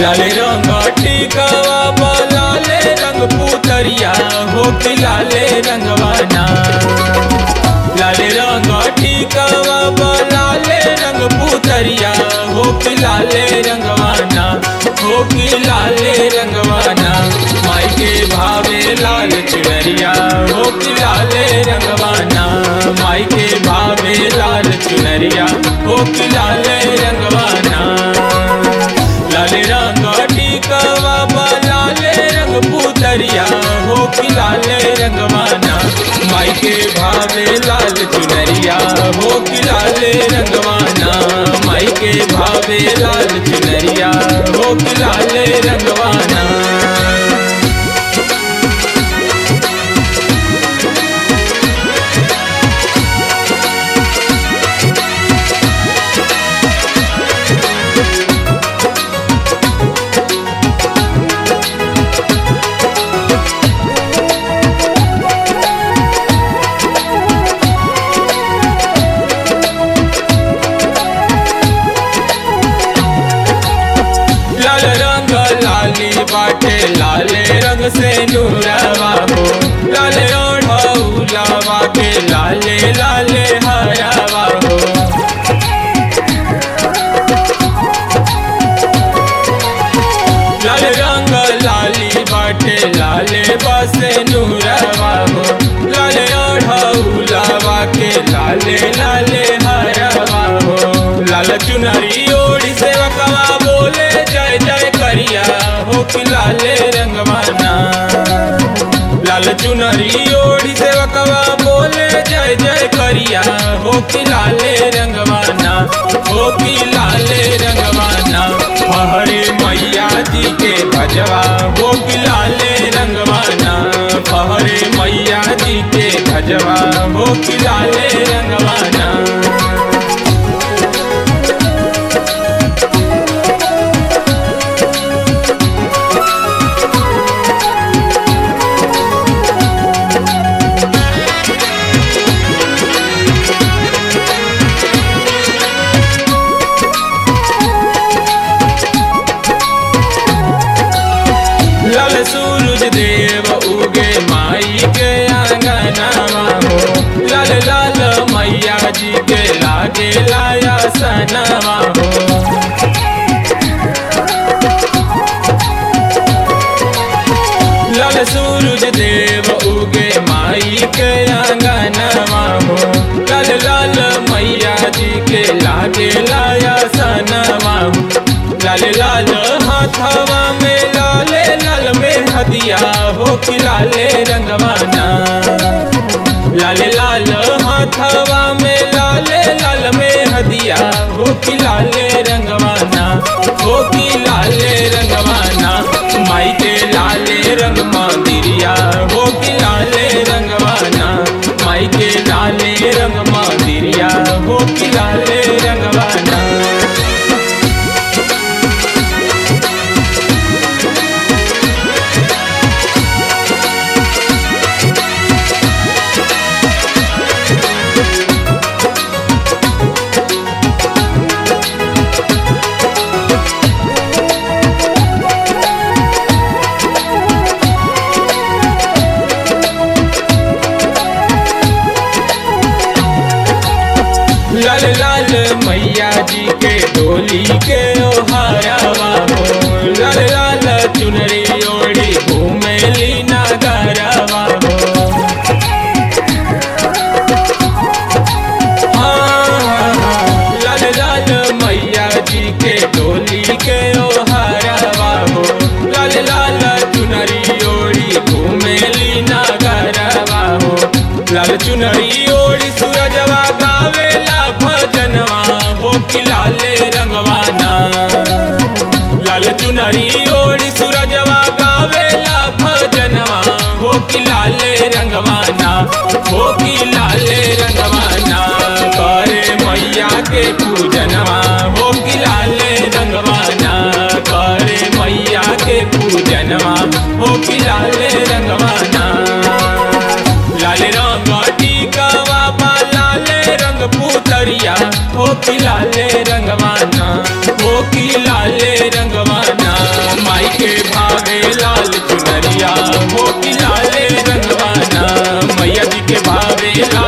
लाल रंग टिकवा बा लाले रंग पुतरिया हो कि लाले रंगवाना लाल रंग टिकवा बा लाले रंग पुतरिया हो कि लाले रंगवाना हो कि लाले रंगवाना माई के भावे लाल चुनरिया हो कि लाले रंगवाना माई के भावे लाल चुनरिया हो कि लाले रंगवाना लाल रंग टिकवा बा लाले रंग पुतरिया हो कि लाले रंगवाना माई के भावे लाल चुनरिया हो कि लाले रंगवाना माई के भावे लाल चुनरिया हो कि लाले रंगवाना लाल रंग लाली बाटे लाले रंग से नूरवा हो लाल ओढ़ौलावा के लाले लाले हरावा हो लाल रंग लाली बाटे लाले बसे नूरवा हो लाल ओढ़ौलावा के लाले लाले हरावा हो लाल चुनरी ओढ़ी सेवकवा बोले जय जय करिया हो कि लाले रंगवाना लाल चुनरी ओढ़ी सेवकवा बोले जय जय करिया हो कि लाले रंगवाना हो कि लाले रंगवाना हरे मैया जी के भजवा हो कि लाले रंगवाना हरे मैया जी के भजवा हो कि लाले रंगवाना लाल सूरज देव उगे माई के आंगनवा हो लाल लाल मैया जी के लागे लाया सनवा हो लाल सूरज देव उगे माई के आंगनवा हो लाल लाल मैया जी के लागे लाया सनवा हो लाल लाल हाथवा में लाले लाल में हदिया हो कि लाले रंगवाना लाल लाल हाथवा में लाले लाल में हदिया हो कि लाले रंगवाना हो कि लाले रंगवाना माई के लाले रंग मंदिरिया हो कि लाले रंगवाना माई के लाले रंग मंदिरिया हो कि लाले रंगवाना लाल लाल मैया जी के डोली के ओहारावा हो लाल लाल चुनरी ओढ़ी घूमे लीना गरावा हो हाँ, हाँ, हाँ, लाल लाल मैया जी के डोली के ओहारावा हो लाल लाल चुनरी ओढ़ी घूमे लीना गरावा हो लाल चुनरी ओढ़ी सूरजवा गावेला भजनवा हो कि लाले रंगवाना लाल चुनरी ओढ़ी सूरजवा गावेला भजनवा हो कि लाले रंगवाना हो कि लाले रंगवाना करे मैया के पूजनवा हो कि लाले रंगवाना करे मैया के पूजनवा हो कि लाले रंगवाना लाल रंग टीकावा बा लाले रंग पुतरिया हो कि लाले रंगवाना हो कि लाले रंगवाना के भावेला